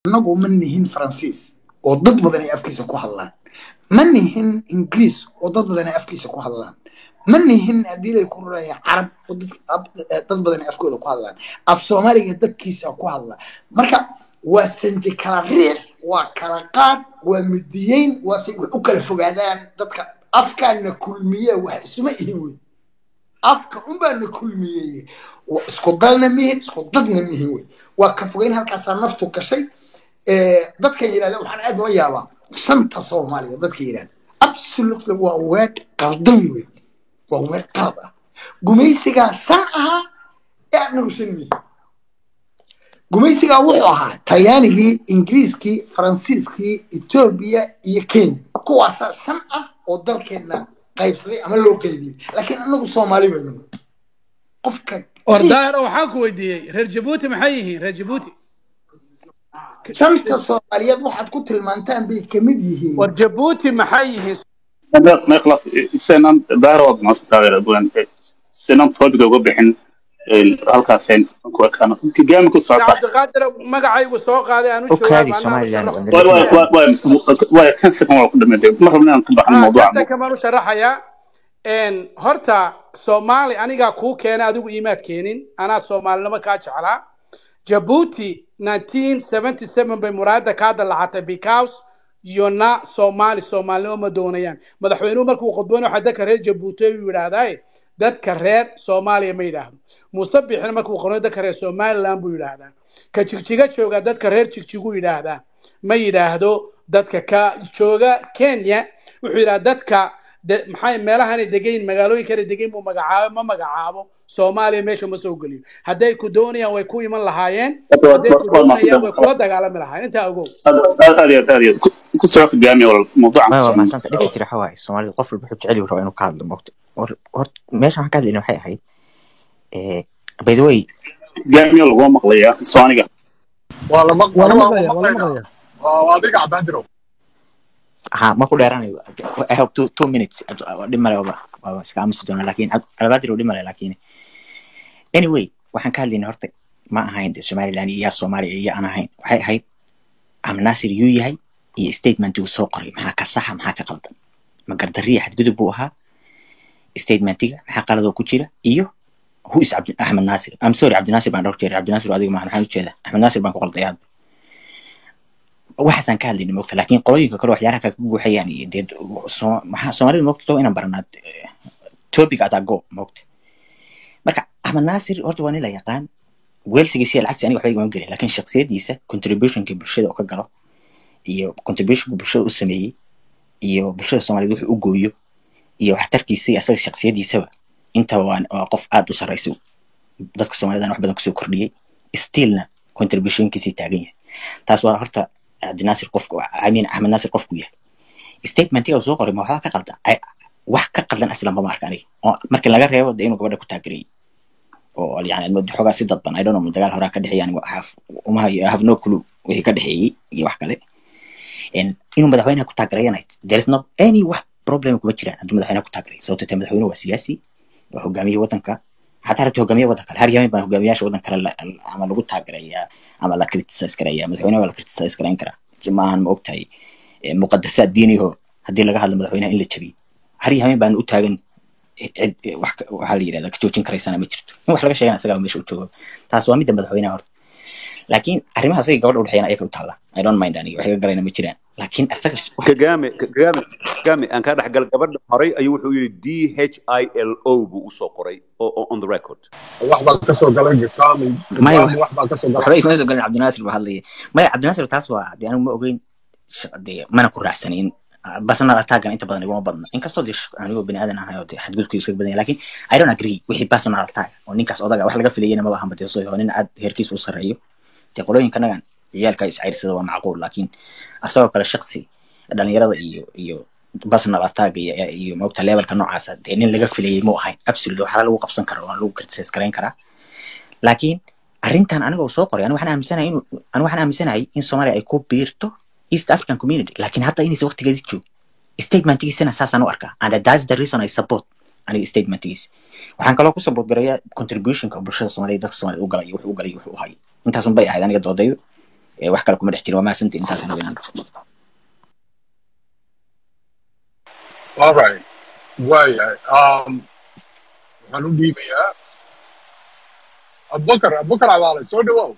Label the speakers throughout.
Speaker 1: annagu ma nihin faransiis oo dad badan ay afkiisa ku hadlaan ma nihin ingiriis oo dad badan ay afkiisa ku hadlaan ma nihin haddii lay ku ruraya carab oo dad badan ay afkooda ku hadlaan af soomaaliga dadkiisa ku hadla marka waa sanji kala riix waa kala qaad waa midiyeyn waa si wax u kala fogaadaan dadka afkaana kulmiye wax isuma ihin wey afka unbaana kulmiyey isku dalna mihin isku dadna mihin wey waa ka fogeyn halkaasaa naftu gashay dadka yidhahda waxaan aad ula yaabaa shanta soomaaliya dadka yidhahda absolutely waa weed qaldan wey waa weed qalad ah gumaysigaa shan ahaa ee anagu shan mihin gumaysigaa wuxuu ahaa talyaanigii ingiriiskii faransiiskii etoobiya iyo kenya kuwaasaa shan ah oo dalkeenna qaybsaday ama loo qaybiyey laakiin anagu soomaali baynu qofka
Speaker 2: ordaaro waxaan ku weydiiyey reer jabuuti maxay yihiin reer jabuuti
Speaker 1: shanta soomaaliyeed waxaad ku tilmaantaan bay kamid yihiin
Speaker 2: war jabuuti maxay yihiin
Speaker 3: ما يخلص سنان دارو ما استغير ابوان سنان توبك uga bixin halkaaseen ku ekaan gaami ku soo sax
Speaker 2: cabdiqaadir magacaygu soo qaaday aan u
Speaker 4: okaadi
Speaker 2: jawaab
Speaker 4: somalilan
Speaker 3: waa kan second waa ku dhameeday ma rabna aan ka baxno mawduuca
Speaker 2: kasta kamaan u sharaxayaa horta soomaali anigaa kuu keena adigu iimaad keenin anaa soomaalinimo kaa jeclaa jabuuti 1977 bay muraayadda kaa dallacatay because yona soomaali soomaalinimo ma doonayaan madaxweynuhu markuu khudbayno waxaa dadka reer jabuuti u yidhaahdaa dadka reer soomaaliya ma yidhaahdo muuse bixina markuu qorno dadka reer somaliland buu yidhaahdaa ka jigjiga jooga dadka reer jigjigu yidhaahdaa ma yidhaahdo dadka ka jooga kenya wuxuu yidhahdaa dadka de- maxay meelahanay degayn magaalooyinkana degayn buu magacaabo ma magacaabo soomaaliya meesha ma soo geliyo hadday ku doonayaan way ku iman lahaayeen hadday ku doonayaan way kula dagaalami lahaayeen intaa ogow
Speaker 3: aad iyo aad iyo ku soo gaami wal mawduuca
Speaker 4: maya waa mahadsanta dhibka jira waxa waaye soomaalida qof walba wuxuu jecel yahay rabaa inuu ka hadlo moogta hor hor- meesha waxaan ka hadlayna waxay ahayd eh, by the way
Speaker 3: gaami lagu maqlayaa sooniga
Speaker 5: waa la maq-
Speaker 6: waa la
Speaker 5: waa
Speaker 6: maqlaya waa la
Speaker 5: maqlaynaa
Speaker 6: maqlaya
Speaker 5: waa waa adiga cabdaandirow
Speaker 4: ha ma ku dheeranayo i hope two, two minutes dhib male waaba waaba iska aamusi doonaa laakiin alabaadir dhib male laakiin anyway waxaan ka hadlayna horta ma ahayn de somaliland iyo yaa soomaaliya iyo aan ahayn waxay ahayd amnaasir yuu yahay iyo statementii uu soo qoray maxaa ka saxa maxaa ka qaldan ma gardariya xadgudub buu ahaa statementiga maxaa qaladoo ku jira iyo who is Abdi, Ahmed Nasir I'm sorry Abdi Nasir baan dhowr jeer Abdi Nasir adiga maahan waxaan ujeedaa Ahmed Nasir baan ku qalday hadda waxaasaan ka hadlayna moogta laakiin qolooyinka kale waxyaalaha kaka buuxayaan iyo dee Soo- maxaa soomaalida moogta too inaan baranaa eh, topic at a go moogta marka Ahmed Nasir horta waa nin la yaqaan weelsigiisa iyo lacagtiisa aniga waxba igama gelin laakiin shakhsiyadiisa contributionka bulshada oo ka galo iyo contributionka bulshada u sameeyey iyo bulshada soomaaliyeed wuxuu u gooyo iyo waxtarkiisa iyo asaga shakhsiyadiisaba intaba waa waa qof aad u sarreysa dadka soomaalidana wax badan kusoo kordhiyey stillna contributionkiisii taagan yahay taas waa horta cabdinaasir qofku amin axmed naasir qofku yahay statementiga uu soo qoray ma waxbaa ka qaldan Ay- wax ka qaldan aslan ma arka aniga oo marka laga reebo de inuu gabadha ku taageerayay oo yani aad moodo xoogaa si dadban i don't know dagaal horaa ka dhexeeya aniga have- uma hayo- I have no clue wixii ka dhexeeyey iyo wax kale En inuu madaxweynaha ku taageerayana there is not any wax problem kuma jiraan hadduu madaxweynaha ku taageeray sababto te madaxweynuhu waa siyaasi waa hogaamiye waddanka xataa rabti hogaamiye waddan kale har yamin baa hogaamiyaasha waddan kale la- la- ama lagu taageerayaa ama la criticize karaya madaxweynaha waa la criticize garayn karaa maahan ma ogtahay eh, muqadasaad diiniho haddii laga hadlo madaxweynaha in la jabiyo har yamin baan u taagan cid eh, wax ka- waxaa la yidhahdaa ka joojin karaysana ma jirto in wax laga sheegana isagaa meesha u joogo taas waa midda madaxweynaha horta laakiin arrimaha asaga gabadha udhexeeyana ayaga u taalla i don't mind aniga wax iga garayna ma jiraan laakiin asaga sh- wax
Speaker 7: kagame kagame kagame aan kaa dhexgal gabadha horay ayuu wuxuu yidhi d h i l o buu usoo qoray o- o- on the record
Speaker 5: wax baa ka soo galay gakaami
Speaker 4: maya
Speaker 5: gakaami wax baa ka soo galay
Speaker 4: waxba igama soo galin cabdinaasir baa hadlaya maya cabdinaasir taas waa dee anigu ma ogeyn sh- dee mana ku raacsanin basnal attackan inta badan iguma badna inkastoo dee sh- anigoo bini aadan ahay oo dee xadgudubku iskaga badan yahay laakiin i don't agree wixii personal attack oo ninkaas odaga wax laga filayana maba ahanba dee soo oo nin aad heerkiisa u sarreeyo dee qolooyinkanagan ciyaalka iscayrsada waa macquul laakiin asagoo kale shaksi dhalinyarada iyo iyo personal attack iyo iyo moogta levelka noocaasa dee nin laga filayay mu ahayn absolute waxaa lagu qabsan karaa waa lagu criticize garayn karaa laakiin arrintan aniga uu soo qoray aniga waxaan aaminsanahay inuu aniga waxaan aaminsanahay in soomaaliya ay ku biirto east african community laakiin hadda inaysa waqtigeedii joog statementigiisana saasaan u arkaa and that's the reason i support aniga statementigiisa waxaan kaloo ku support garayaa contributionka bulshada soomaaliya dadka soomaaliya u galay iyo wuxuu u galay iyo wuxuu u hayay intaasun bay ahayd aniga doodaydu Eh, wax kale kuma dhex jirin waa mahadsantii intaasaan raba inaan dhaho
Speaker 5: all right waayahay um, waxaan u dhiibayaa abubakar abubakar cabaale soo dhawow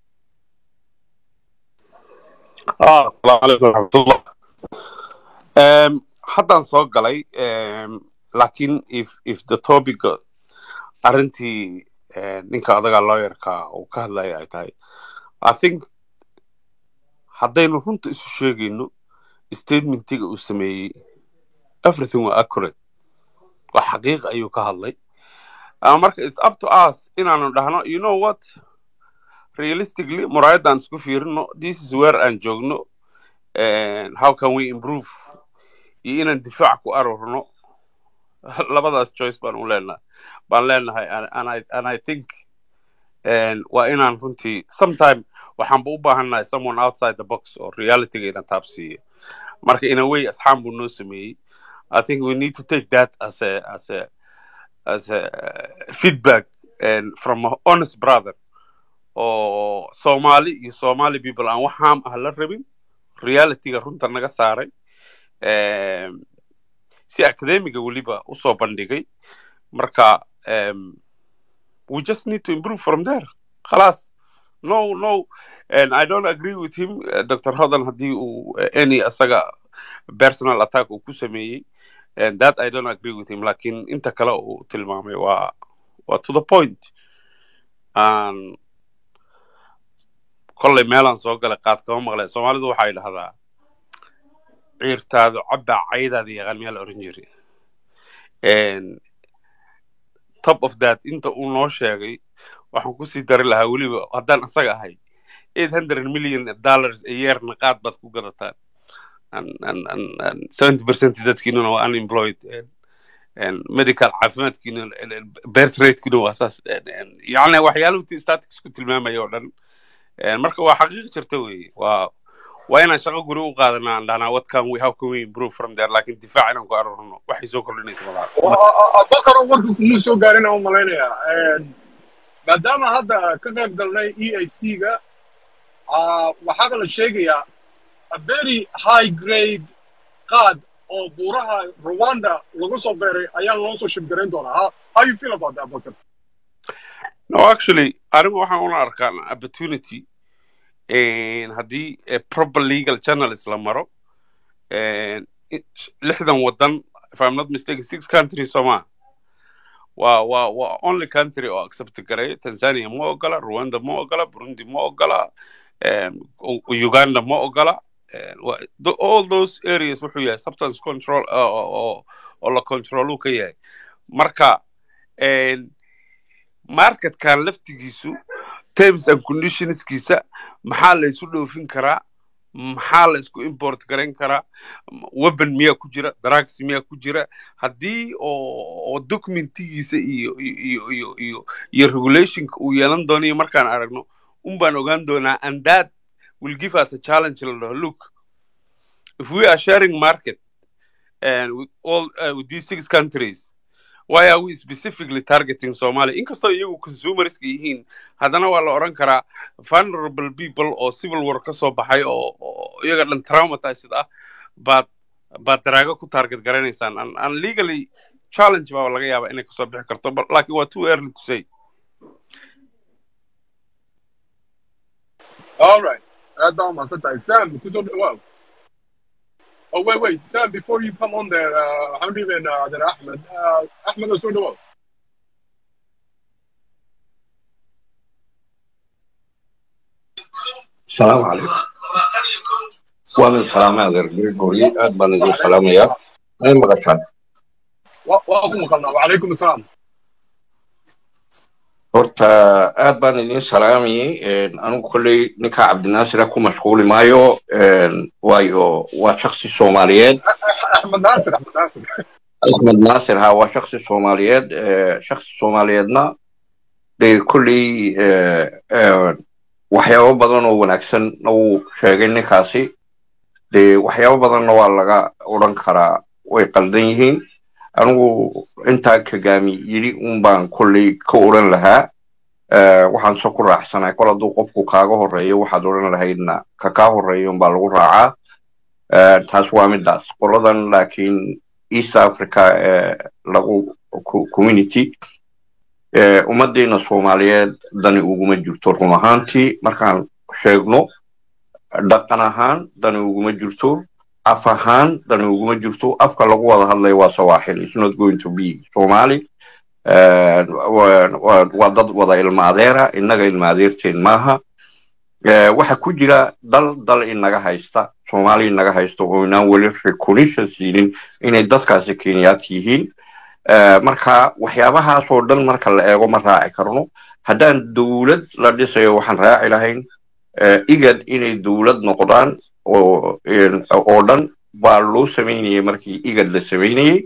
Speaker 6: Ah, asalaamu calaykum waraxmatullah um, haddaan soo galay um, laakiin if if the topic arrintii eh, ninka adaga lawyerka uu ka hadlaya ay tahay i think haddaynu runta isu sheegayno statementiga uu sameeyey everything were accurate waa xaqiiq ayuu ka hadlay Uh, marka it's up to us inaanu dhahno you know what realistically muraayadaan isku fiirino this is where aan joogno and how can we improve iyo inaan difaac ku aroorno labadaas choice baan u leenahay baan leenahay and, and, I, and i think and waa inaan runtii sometime waxaanba u baahannahay someone outside the box oo realityga ina taabsiiyo marka in a way asxaan buu noo sameeyey i think we need to take that as a as a as a feedback and from a honest brother oo Somali iyo Somali people aan wax haam ah la rabin realityga runta naga saaray em, si academiga weliba usoo bandhigay marka em, we just need to improve from there خلاص no no and I don't agree with him uh, Dr. Hodan haddii uu uh, any asaga personal attack uu ku sameeyey and that I don't agree with him lakin inta kale uu tilmaamay waa waa to the point and kollay meelaan soo galay qaad kama maqlay soomaalidu waxay dhahdaa ciirtaadu cabbaa caydaada yaqaan miyaa la oran jiray And top of that inta uu noo sheegay waxaan kusii dari lahaa weliba haddaan asaga ahay eight hundred million dollars a yearna qaad baad ku gadataan and and and and seventy percent dadkiinuna waa unemployed and and medical caafimaadkiina birth ratekiina waa saas And- and yacni waxyaaluhu staticsku tilmaamaya oo dhan And marka waa xaqiiq jirta weeye waa waa inaan shaqo guri u qaadanaa aan dhahnaa what can we how can we improve from there laakiin difaac inaan ku aroorno waxay soo kordhinaysa malaha
Speaker 5: abubakar oo warka kuma soo gaarin aan u malaynayaa maadaama hadda ka qayb galnay e a c ga waxaaba la sheegayaa a very high grade qaad oo buuraha rwanda lagu soo beeray ayaa loo soo shibgarayn doonaa how, how you feel about that abubakar
Speaker 6: no actually anigu waxaan una arkaa an opportunity and haddii a proper legal channels la maro and i- lixdan wadan if i'm not mistaken six countries soo maa waa waa waa only country oo accept garay tanzania ma ogola rwanda ma ogola burundi ma ogola um, U- uganda ma ogola and wa- tho- all those areas wuxuu yahay substance control oo oo- oo- oo la control uu ka yahay marka and marketkan laftigiisu terms and conditionskiisa maxaa la isu dhoofin karaa maxaa la isku import garayn karaa weapon miyaa ku jira drugs miyaa ku jira haddii oo oo documentigiisa iyo iyo iyo iyo iyo iyo regulationka uu yeelan doonayo markaan aragno un baan ogaan doonaa and that will give us a challenge la dhaho look if we are sharing market and with all uh, with these six countries why are we specifically targeting Somalia? Inkastoo iyagu consumerska yihiin, haddana waa la oran karaa vulnerable people oo civil war ka soo baxay oo oo iyaga dhan traumatized ah baad baad daraago ku target garanaysaan and, and legally challenge baa laga yaabaa inay kasoo bixi karto but laakiin waa too early to say
Speaker 5: all right aad baa umahadsan tahay sam kusoo dhawaaw oh wait wait sam before you come on there uh, waxaan dhiibaynaa adeer axmed uh, axmed oo soo dhawaaw
Speaker 8: السلام عليكم وانا سلام هذا الجريجوري اد بان idin salaamaya ay maqashaan
Speaker 5: waa waa ku maqalnaa wacalaykum asalaam
Speaker 8: horta aad baan idin salaamayay anigu kolley ninka cabdinaasira ku mashquuli maayo waayo waa shaksi soomaaliyeed
Speaker 5: axmed naasir axmed naasir
Speaker 8: axmed naasir ha waa shaksi soomaaliyeed shaksi soomaaliyeedna dee kolley waxyaabo badan oo wanaagsan uu sheegay ninkaasi dee waxyaabo badanna waa laga odran karaa way qaldan yihiin anigu intaa kagaami yidhi un baan kolley ka odran lahaa Eh, waxaan se ku raacsanahay kol hadduu qofku kaaga horeeyo waxaad odhan lahaydna ka kaa horeeyo unbaa lagu raacaa Eh, taas waa midaas qoladan laakiin east africa ee lagu co- community eh, ummaddeena soomaaliyeed dani uguma jirto run ahaantii markaan sheegno dhaqan ahaan dani uguma jirto af ahaan dani uguma jirto afka lagu wada hadlayo waa sawaaxil it's not going to be somali Eh, waa waa- waa dad wada ilma adeera innaga ilma adeerteen maaha Eh, waxa ku jira dal dal inaga haysta soomaali inaga haysta oo inaan weli recognition siinin inay dadkaasi kenyaat yihiin Eh, marka waxyaabahaasoo dhan marka la eego ma raaci karno haddaan dowlad la dhisayo waxaan raaci lahayn eh, igad inay dowlad noqdaan oo een, oo dhan baa loo samaynayay markii igad la samaynayay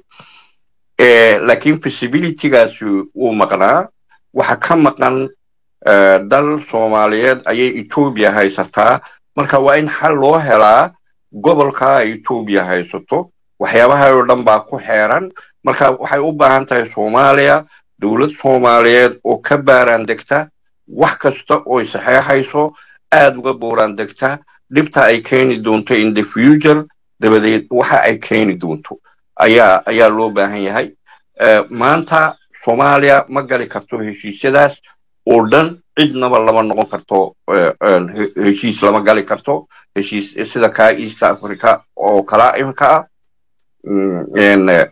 Speaker 8: Eh, laakiin feasibilitygaasi wuu maqnaa waxa ka maqan eh, dal soomaaliyeed ayay etoobiya haysataa marka waa in xal loo helaa gobolka ay etoobiya haysato waxyaabaha oo dhan baa ku xeeran marka waxay u baahan tahay soomaaliya dowlad soomaaliyeed oo ka baaraan degta wax kasta ooy saxeexayso aad uga booraan degta dhibta ay keeni doonto in the future dabadeed waxa ay keeni doonto ayaa ayaa loo baahan yahay Eh, maanta soomaaliya ma gali karto heshiisyadaas oo dhan cidnaba lama noqon karto eh, een, he- heshiis lama gali karto heshiis sida kaa east africa oo kala imika ah Mm, een, eh,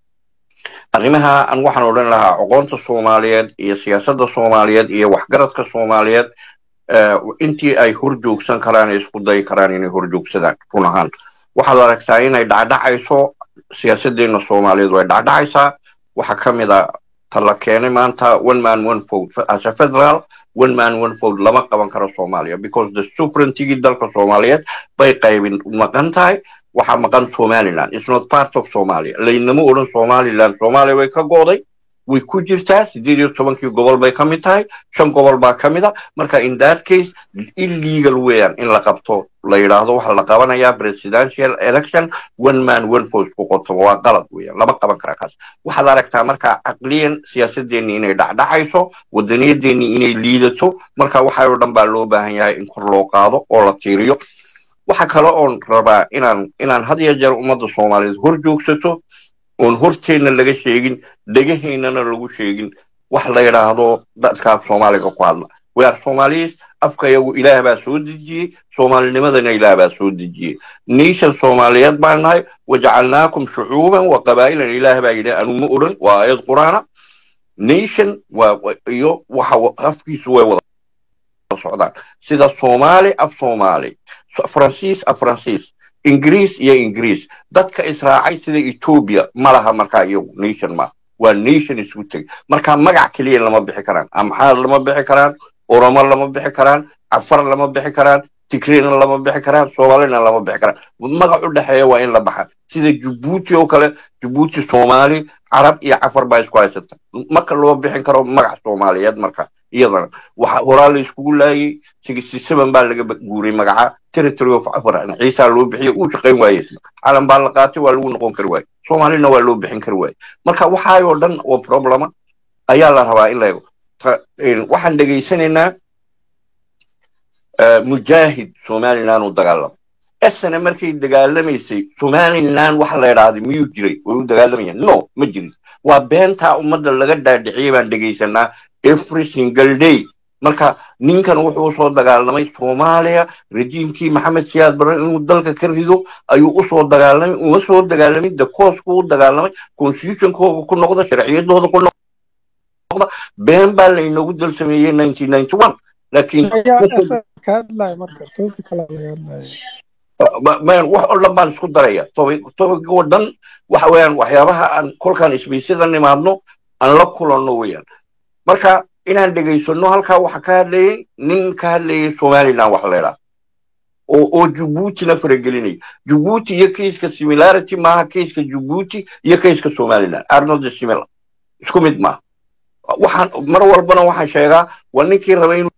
Speaker 8: arrimaha an waxaan odhan lahaa aqoonta soomaaliyeed iyo siyaasadda soomaaliyeed iyo waxgaradka soomaaliyeed eh, intii ay horjoogsan karaan ay isku dayi karaan inay horjoogsadaan run ahaan waxaad aragtaa inay dhacdhacayso siyaasaddeena soomaaliyeed way dhacdhacaysaa waxaa ka mid a ta la keenay maanta one man one vote as a federal one man one vote lama qaban karo soomaaliya because the sovereigntigii dalka soomaaliyeed bay qaybin maqan tahay waxaa maqan somaliland is not part of somalia laynama odhan somaliland soomaaliya way ka go'day way ku jirtaa sideed iyo tobankii gobol bay ka mid tahay shan gobol baa ka mid a marka in that case illegal weeyaan in la qabto la yidhaahdo waxaa la qabanayaa presidential election one man one vote ku qoto waa qalad weeyaan lama qaban kara kaas waxaad aragtaa marka caqliyan siyaasadeenni inay dhacdhacayso wadaniyadeennii inay liidato marka waxa oo dhan baa loo baahan yahay in kor loo qaado oo la tiiriyo waxa kale oon rabaa inaan inaan had iyo jeer ummadda soomaaliyeed hor joogsato oon horteenna laga sheegin dhegaheennana lagu sheegin wax la yidhaahdo dadkaaf soomaaliga ku hadla we are somalis afka iyagu ilaah baa soo dejiyey soomaalinimadana ilaah baa soo dejiyey nation soomaaliyeed baan nahay wajacalnaakum shucuuban wa qabaa'ilan ilaah baa yidhi anuma odhan waa aayad qur'aana nation waa wa- iyo waxa wa- afkiisu way wada socdaan sida soomaali af soomaali So- faransiis af faransiis ingiriis iyo ingiriis dadka israacay sida etoobiya ma laha markaa iyagu nation ma waa nation isku teg marka magac keliya lama bixi karaan amxaar lama bixi karaan oromo lama bixi karaan cafar lama bixi karaan tigrayna lama bixi karaan soomaalina lama bixi karaan magac u dhexeeya waa in la baxa sida jabuuti oo kale jabuuti soomaali carab iyo cafar baa isku haysata marka loo bixin karo magac soomaaliyeed marka iyadana waxa horaa la iskugu laayay sixty seven baa laga ba- guuray magaca territory of cafar ciisaa loo bixiyay uu shaqayn waaye isna calan baa la qaatay waa lagu noqon kari waaye soomaalina waa loo bixin kari waaye marka waxaayoo dhan oo problema ayaa la rabaa in la eego Ta- een, waxaan dhegaysanaynaa eh, mujaahid somaliland u dagaalamo esana markay dagaalamaysay somaliland waxa la idhaahday miyuu jiray way u dagaalamayaan no ma jirin waa beentaa ummadda laga dhaadhiciyay baan dhegaysanaa every single day marka ninkan wuxuu usoo dagaalamay soomaaliya rejiimkii maxamed siyaad barre inuu dalka ka rido ayuu usoo dagaalamay uma soo dagaalamin de koosku u dagaalamay constitutionkooga ku noqda sharciyadooda ku noqda been baa laynoogu dal sameeyey nineteen ninety one laakiin
Speaker 9: ayaa asaga ka hadlaya marka topic kale laga hadlaya
Speaker 8: ma- ma- wax oo dhan baan isku daraya topic oo dhan waxa weeyaan waxyaabaha aan kolkaan isbiisyada nimaadno aan la kulanno weeyaan marka inaan dhegaysano halkaa waxa ka hadlayay nin ka hadlayay somaliland wax leedhaa oo oo jabuutina faragelinaya jabuuti iyo kayska similarity maaha kayska jabuuti iyo kayska somaliland arnold similar isku mid maaha waxaan mar walbana waxaan sheegaa waa ninkii rabay inuu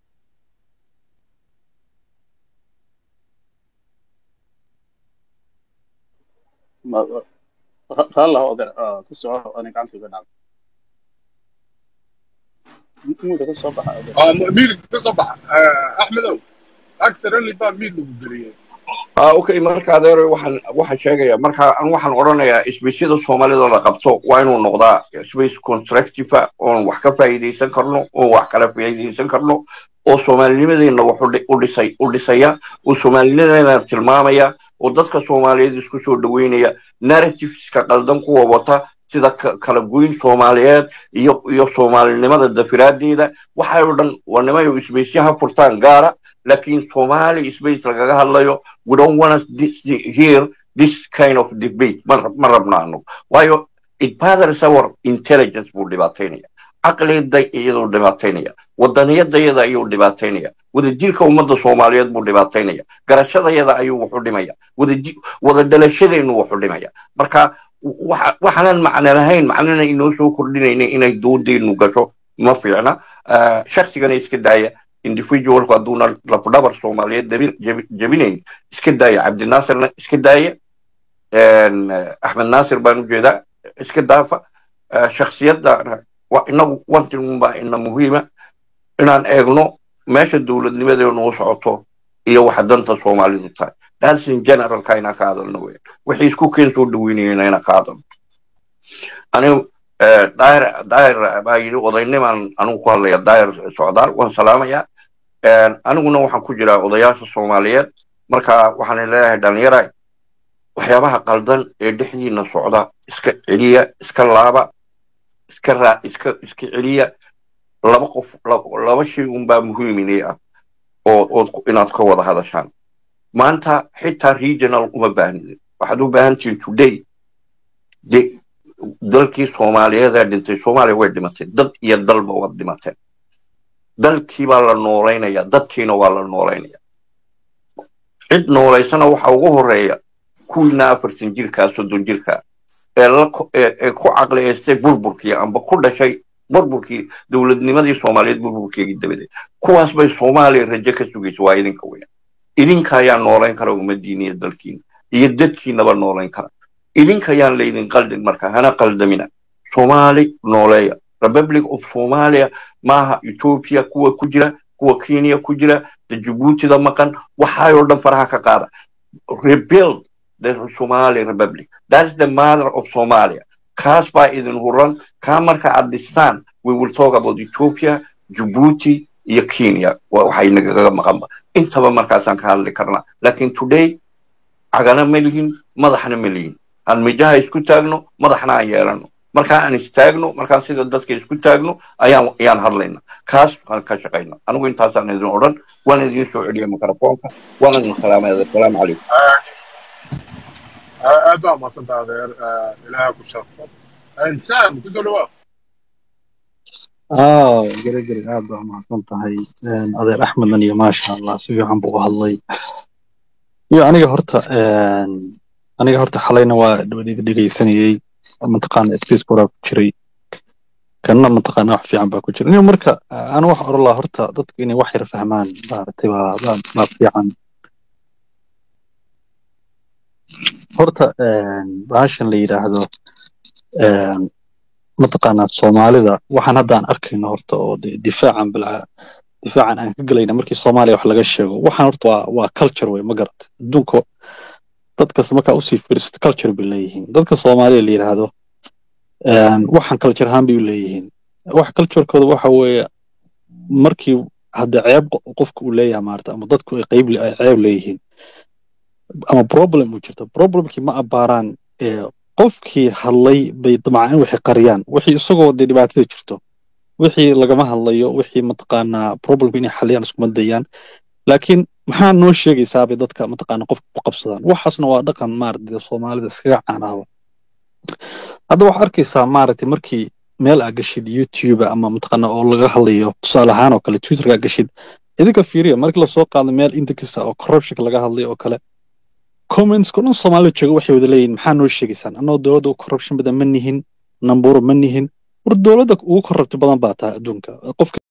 Speaker 3: raallah odeer ka soco ani gacanta iga dhacday intimuuda ka soo baxa adeer
Speaker 5: aa miidka ka soo baxa Eh, axmedow accidentally baa miid lagu geliyey
Speaker 8: ah okay marka adeer waxaan waxaan sheegaya marka aan waxaan odhanayaa isbeysyada soomaalida la qabto waa inuu noqdaa space constructive oon wax ka faa'iidaysan karno oon wax kala faa'iidaysan karno oo soomaalinimadeena wax u dhi- u dhisay u dhisaya oo soomaalinimadeena tilmaamaya oo dadka soomaaliyeed isku soo dhaweynaya narrativeska qaldan kuwa wata sida ka- kala goyn soomaaliyeed iyo iyo soomaalinimada dafiraadeeda waxay oo dhan waa nimayo isbeysyaha furtaan gaara laakiin somali space lagaga hadlayo we don't want to this, hear this kind of debate ma rab- ma rabna anagu waayo it bothers our intelligence buu dhibaataynaya caqliyada iyaduu dhibaataynaya wadaniyadayada ayuu dhibaataynaya wadajirka ummadda soomaaliyeed buu dhibaataynaya garashadayada ayuu wuxu dhimaya wadaji- wada dhalashadeenu wuxu dhimaya marka waxa- waxaanan macno lahayn macnana inoo soo kordhinayna inay doodeynu gasho ma fiicna Ah, shaksigana iska daaya individualku hadduuna lafdhabar soomaaliyeed dabi- jabi- jabinayn iska daaya cabdinaasirna iska daaya een, eh, axmed naasir baan u jeedaa iska daafa Eh, shakhsiyadda wa- inagu wantinunbaa ina muhiima inaan eegno meesha dowladnimadeenu u socoto iyo waxa danta soomaalidu tahay that's in generalka inaan ka hadalno weyn wixii isku keen soo dhaweynayana inaan ka hadalno anigu eh, daahir daahir baa yidhi odaynimaan anigu ku hadlaya daahir socdaal waan salaamayaa Een, aniguna waxaan ku jiraa odayaasha soomaaliyeed marka waxaan leeyahay dhalinyara waxyaabaha qaldan ee dhexdiina socda iska celiya iska laaba iska raa iska iska celiya laba qof la- laba shay unbaa muhiim inay ah oo ood ku- inaad ka wada hadashaan maanta xitaa regional uma baahnidin waxaad u baahan tihiin today de dalkii soomaaliyeed ee dhintay soomaaliya way dhimatay dad iyo dalba waad dhimateen dalkii baa la noolaynaya dadkiina waa la noolaynaya cid noolaysana waxa ugu horeeya kuwiina afartan jirkaa soddon jirkaa ee la ko- ee ee ku caqliyeystay burburkii amba ku dhashay burburkii dowladnimadii soomaaliyeed burburkeegii dabadeed kuwaas bay soomaaliya rajo ka sugaysa waa idinka weya idinka ayaa noolayn kara ummadiina iyo dalkiina iyo dadkiinaba noolayn kara idinka ayaan laydin qaldin marka hana qaldamina soomaali nooleeya republic of somalia maaha ethiopia kuwa ku jira kuwa kenya ku jira the djiboutida maqan waxaayoo dhan faraha ka qaada rebuild the somali republic that's the mother of somalia kaas baa idin huran kaa marka aad dhistaan we will talk about ethiopia djibouti iyo kenya wa- waxay nagaga maqanba intaba markaasaan ka hadli karnaa lakin today cagana ma lihin madaxna ma lihin aan mijaha isku taagno madaxna aan yeelano markaa aan istaagno markaan sida dadka isku taagno ayaan ayaan hadlayna kaas aan ka shaqayna anigu intaasaan idin odhan waan idin soo celiya mikrofoonka waan idin salaamaya asalaamu calaykum
Speaker 5: aad baa mahadsantaha adeer Eh, ilaaha ku sharfo Eh, sam kusoo dhawaa
Speaker 10: aa gere gere aad baa mahadsan tahay Een, adeer axmedan iyo maasha allah si fiican buu u hadlay iyo aniga horta een, aniga horta xalayna waa dhawaniida dhegeysanayey mataqaana space koraa ku jiray kanna mataqaana wax fiican baa ku jira aniga marka anu wax oran lahaa horta dadku inay wax yar fahmaan maaragtay baa baa baa fiican horta een, bahashan la yidhaahdo een, mataqaanaa soomaalida waxaan hadda aan arkayno horta oo de- difaacan bilca difaacan aan ka gelayna markii soomaaliya wax laga sheego waxaan horta waa waa culture wey ma garat adduunka dadkas markaa usii fiirsato culture bay leeyihiin dadka soomaaliya la yidhaahdo een, waxaan culture ahaan bay u leeyihiin wax culturekooda waxa weeye markii hadda ceeb qo- qofka uu leeyahay maarata ama dadku ay qeyb le- ay ceeb leeyihiin ama problem uu jirto problemkii ma abaaraan ee qofkii hadlay bay damcaan waxay qariyaan wixii isagoo dee dhibaatada jirto wixii lagama hadlayo wixii mataqaanaa problemka inay xaliyaan iskuma dayaan laakiin maxaa noo sheegaysaa bay dadka mataqaanaa qofka ku qabsadaan waxaasna waa dhaqan maaragtay dee soomaalida iskaga caanaaba hadda waxaa arkaysaa maaragtay markii meel aa gashid youtube ama mataqaanaa oo laga hadlayo tusaale ahaan oo kale twitterka aa gashid idinka fiiriya markii lasoo qaado meel intakisa oo corruptionka laga hadlayo oo kale commentska dhan soomaalida jooga waxay wada leeyihin maxaa noo sheegaysaan annagoo dowladda ugu corruption badan ma nihin namburo ma nihin war dowladda ugu corrupti badan baa tahay adduunka qofka